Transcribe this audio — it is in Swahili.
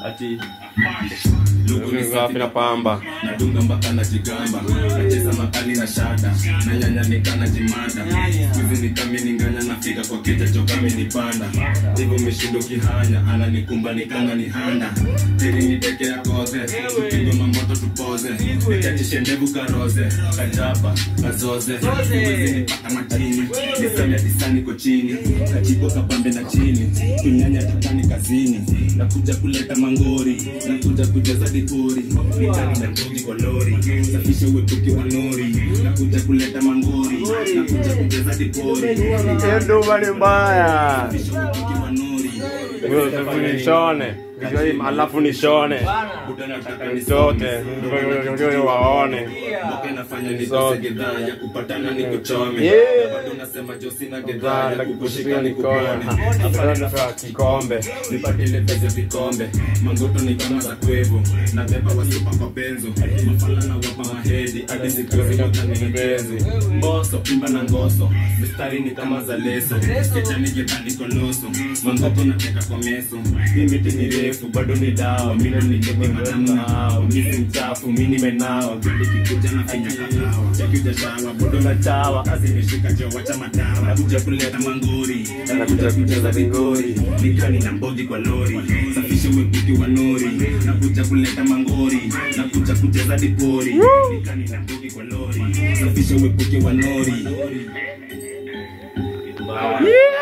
ati Safi na pamba. nadunga mpaka na jigamba nacheza makali na shada na nyanya nikana jimanda hizi nikamininganya nafika kwa kita chokame nipanda hivyo meshindo kihanya ananikumba nikana ni handa teri niteke ya koze tupigwe mamoto tupoze nikachishe ndevu karoze kajapa kazoze hizi nipaka matini niseme disani ko chini kachipo kapambe na chini kunyanya tatani kazini nakuja kuleta mangori nakuja kujaza dipori mitani na ndogi kwa lori safisha uepuki wa nori nakuja kuleta mangori nakuja kujaza dipori Nduba ni mbaya. safisha uepuki wa nori Nishone. Alafu nishone. Buda nataka Nitoke. Ndio waone. Mboka inafanya nikose gedhaa ya kupatana ni kuchome Yeah. Na bado nasema jo sina gedhaa ya kukushika ni Nikone. kupone Kikombe. nipatile peze vikombe mangoto ni kama za kwevo na beba wasipa kwa benzo mafala na wapa mahedi hadi zikaziotanimbezi mboso pimba na ngoso mistari ni kama za leso kechani gedhani koloso mangoto nateka kwa meso hii miti ni refu bado ni dawa mino nikemi madamu na hao misi mchafu mi nimenawa gudi kikuja na finya kahawa chakija shawa bodo la chawa kazi imeshika jo wacha madawa nakuja kuleta mangori nakuja kucheza vingori nikani na mbogi kwa lori safisha uepuki wa nori nakuja kuleta mangori nakuja kucheza dipori nikani na mbogi kwa lori safisha uepuki wa nori Yeah.